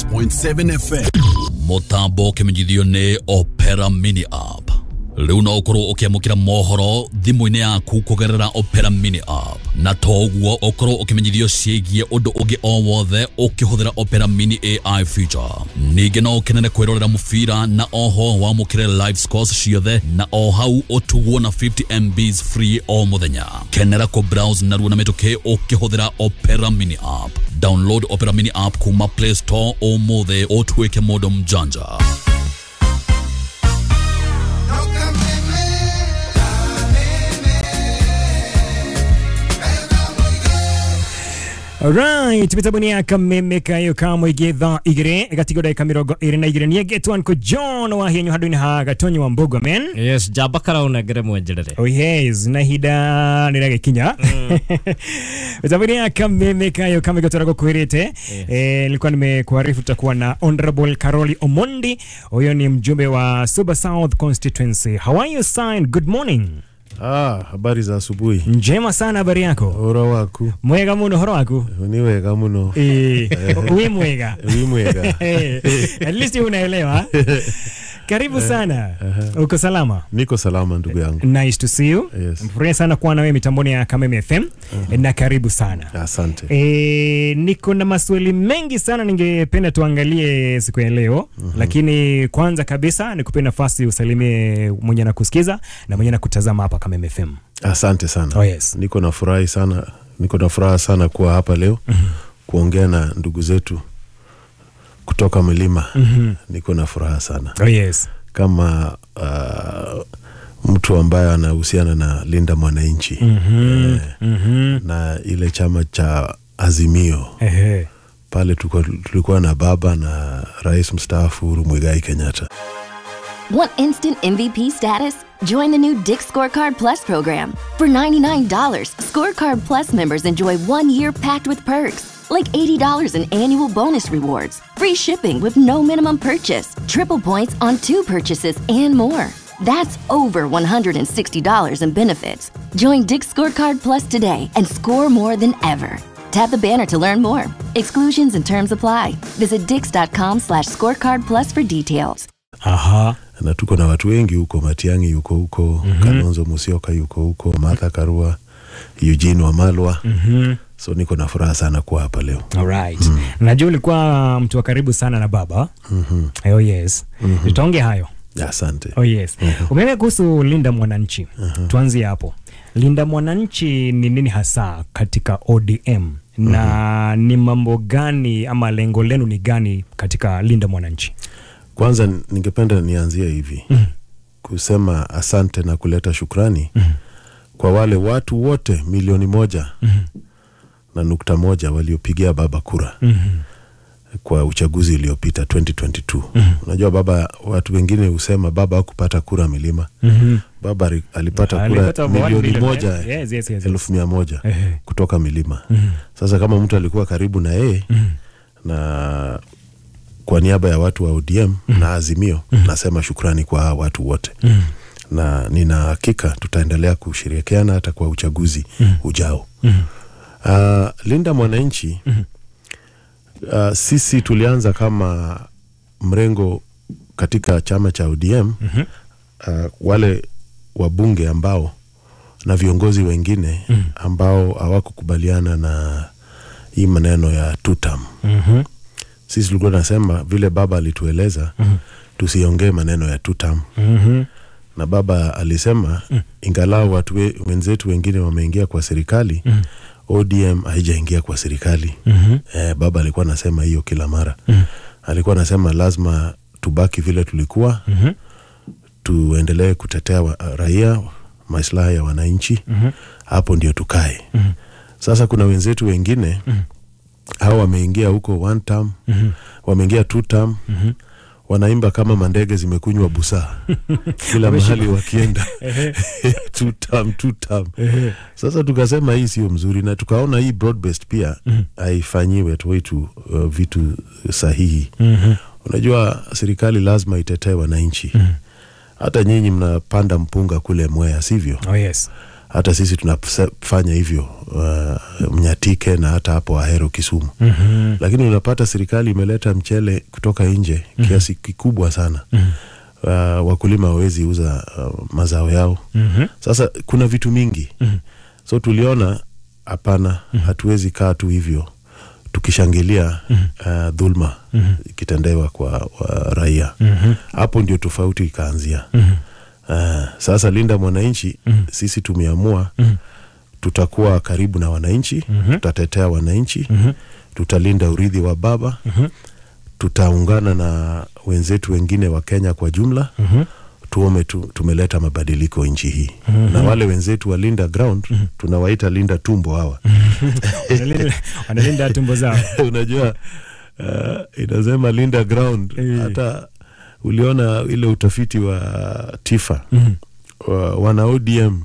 96.7 FM mutambo kimenyithio ni opera mini app riu no ukorwo ukiamukira mohoro thimu-ini yaku kugerera opera mini app na to uguo ukorwo ukimenyithio ciigie undu ungi o wothe ukihuthira opera mini ai feature ningi no ukenere kwirorera mubira na oho wamukire live scores ciothe na o hau utugwo na 50 mbs free o muthenya kenera ku browse narua na mituki ukihuthira opera mini app download opera mini app kuma play store umuthi utuike mundu mjanja Alright, mitambo-inĩ ya kameme kayo ka mũingĩ thaa igĩrĩ ĩgatigwo ndagĩka mĩrongo ĩrĩ na igĩrĩ nĩengetwo nĩkũ John wa hienyo handũ-inĩ ha gatonyi wa mbogo men yes jamba karaunengere mwenjerere Oh yes, na ihinda nĩrĩagĩkinya mitambo-inĩ ya kameme kayo kama igotwara gũkwĩrĩte eh, nilikuwa nimekuarifu tutakuwa na Honorable Karoli Omondi huyo ni mjumbe wa Suba South constituency how are you son good morning Ah, habari za asubuhi. njema sana habari yako Ura waku mwega muno horo waku ni wega muno. Eh, wi mwega Wi mwega. Eh, at least unaelewa karibu sana uko salama Niko salama ndugu yangu. nice to see you Yes. mfurahi sana kuwa na wewe mitamboni ya Kameme FM na karibu sana Asante. E, niko na maswali mengi sana ningependa tuangalie siku ya leo lakini kwanza kabisa nikupe nafasi usalimie mwenye anakusikiza na mwenye anakutazama hapa Kameme FM Asante sana. Oh, yes. Niko na furahi sana. Niko na furaha sana kuwa hapa leo kuongea na ndugu zetu kutoka milima. Niko na furaha sana. oh, yes. Kama uh, mtu ambaye anahusiana na Linda Mwananchi Mhm, mhm. na ile chama cha Azimio Ehe. pale tulikuwa, tulikuwa na baba na rais mstaafu Uhuru Muigai Kenyatta. Want instant MVP status? Join the new Dick Scorecard Plus program. For $99, Scorecard Plus members enjoy one year packed with perks, like $80 in annual bonus rewards, free shipping with no minimum purchase, triple points on two purchases, and more. That's over $160 in benefits. Join Dick Scorecard Plus today and score more than ever. Tap the banner to learn more. Exclusions and terms apply. Visit dix.com slash scorecard plus for details. Aha. na tuko na watu wengi huko, Matiang'i yuko huko mm -hmm. Kalonzo Musyoka yuko huko, Martha Karua, Eugene Wamalwa Mhm. so niko na furaha sana kuwa hapa leo. Alright. Najua ulikuwa mtu wa karibu sana na baba. Oh yes. Tutaongea hayo. Asante. Oh yes. Umeongea kuhusu Linda Mwananchi. Tuanzie hapo. Linda Mwananchi ni nini hasa katika ODM na ni mambo gani ama lengo lenu ni gani katika Linda Mwananchi? Kwanza ningependa nianzie hivi kusema asante na kuleta shukrani kwa wale watu wote milioni moja na nukta moja waliopigia baba kura kwa uchaguzi uliopita 2022. Unajua baba, watu wengine husema baba hakupata kura milima. Baba ali- alipata kura Alipata one milioni million, moja eh? Yes, yes, yes, yes. elfu mia moja Ehe. kutoka milima. Sasa kama mtu alikuwa karibu na yeye na kwa niaba ya watu wa ODM na Azimio nasema shukrani kwa hawa watu wote na nina hakika tutaendelea kushirikiana hata kwa uchaguzi ujao. Uh, Linda Mwananchi uh, sisi tulianza kama mrengo katika chama cha ODM uh, wale wabunge ambao na viongozi wengine ambao hawakukubaliana na hii maneno ya two term. Mhm. Sisi tulikuwa tunasema vile baba alitueleza tusiongee maneno ya two term Mhm. na baba alisema ingalau watu we, wenzetu wengine wameingia kwa serikali ODM haijaingia kwa serikali eh, baba alikuwa anasema hiyo kila mara alikuwa anasema lazima tubaki vile tulikuwa tuendelee kutetea wa, raia maslahi ya wananchi hapo ndio tukae sasa kuna wenzetu wengine hao wameingia huko one term wameingia two term wanaimba kama mandege zimekunywa busaa kila mahali wakienda two term, two term. Sasa tukasema hii sio mzuri, na tukaona hii broad based pia haifanyiwe wetu uh, vitu sahihi. Unajua serikali lazima itetee wananchi. Hata nyinyi mnapanda mpunga kule Mwea, sivyo? Oh yes. hata sisi tunafanya hivyo uh, Mnyatike na hata hapo Ahero Kisumu Mhm. lakini unapata serikali imeleta mchele kutoka nje kiasi kikubwa sana uh, wakulima hawezi uza uh, mazao yao Mhm. sasa kuna vitu mingi so tuliona hapana hatuwezi kaa tu hivyo tukishangilia uh, dhulma ikitendewa kwa wa raia hapo ndio tofauti ikaanzia uh, sasa linda mwananchi sisi tumeamua tutakuwa karibu na wananchi tutatetea wananchi tutalinda urithi wa baba tutaungana na wenzetu wengine wa Kenya kwa jumla tuome tu, tumeleta mabadiliko nchi hii na wale wenzetu wa Linda Ground tunawaita Linda Tumbo hawa Wanalinda- wanalinda tumbo zao unajua uh, inasema Linda Ground Eh. hata uliona ile utafiti wa TIFA wa, wana ODM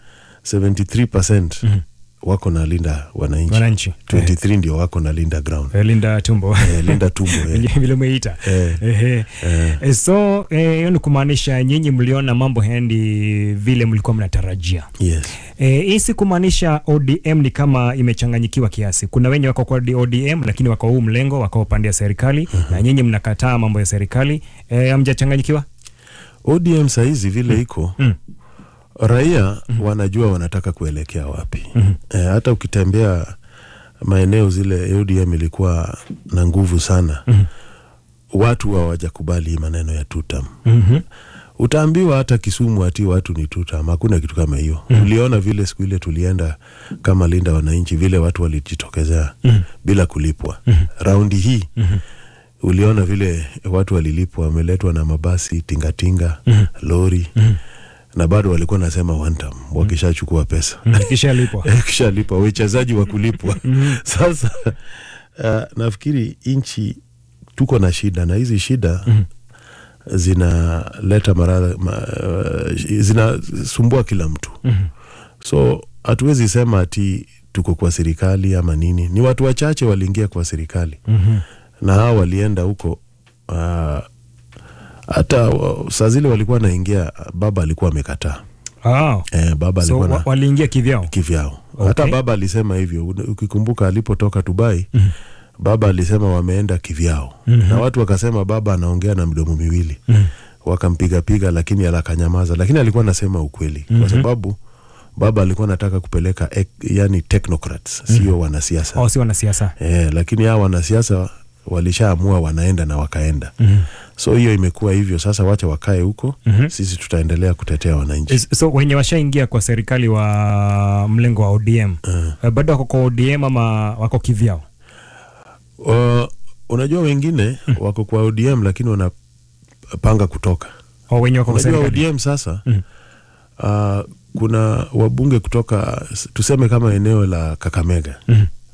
73% wako na Linda wananchi wananchi 23 ndio wako na Linda Ground Eh, linda tumbo eh, Linda Tumbo eh. vile umeita Eh. Ehe. Eh, so eh, hiyo ni kumaanisha nyinyi mliona mambo hendi vile mlikuwa mnatarajia Yes. Eh, hii si kumaanisha ODM ni kama imechanganyikiwa kiasi. Kuna wenye wako kwa ODM lakini wako huu mlengo, wako upande ya serikali na nyinyi mnakataa mambo ya serikali. Eh, hamjachanganyikiwa? ODM sahizi vile iko Mm. raia wanajua wanataka kuelekea wapi. Eh, hata ukitembea maeneo zile ODM ilikuwa na nguvu sana, watu hawajakubali hii maneno ya tutam. Mhm. Utaambiwa hata Kisumu ati watu ni tutam, hakuna kitu kama hiyo. Tuliona vile siku ile tulienda kama linda wananchi, vile watu walijitokezea bila kulipwa. Raundi hii uliona vile watu walilipwa, wameletwa na mabasi tingatinga, lori na bado walikuwa nasema one time wakishachukua pesa Kisha lipo. kishalipa wachezaji wa kulipwa sasa uh, nafikiri nchi tuko na shida na hizi shida zinaleta maradhi ma, uh, zinasumbua kila mtu so hatuwezi sema ati tuko kwa serikali ama nini ni watu wachache waliingia kwa serikali na hao walienda huko uh, hata uh, saa zile walikuwa naingia baba alikuwa amekataa Ah. eh, baba So alikuwa na wa- waliingia kivyao. kivyao Okay. hata baba alisema hivyo Una- ukikumbuka alipotoka dubai baba alisema wameenda kivyao na watu wakasema baba anaongea na mdomo miwili wakampigapiga lakini alakanyamaza lakini alikuwa anasema ukweli kwa sababu baba alikuwa anataka kupeleka ek, yani technocrats sio wanasiasa Oh, si wanasiasa. eh, lakini hawa wanasiasa walishaamua wanaenda na wakaenda so hiyo imekuwa hivyo sasa wacha wakae huko sisi tutaendelea kutetea wananchi Is- So wenye washaingia kwa serikali wa mlengo wa ODM eh, bado wako kwa ODM ama wako kivyao? Uh, unajua wengine wako kwa ODM lakini wanapanga kutoka. O wenye wako kwa Unajua serikali? ODM sasa uh, kuna wabunge kutoka s- tuseme kama eneo la Kakamega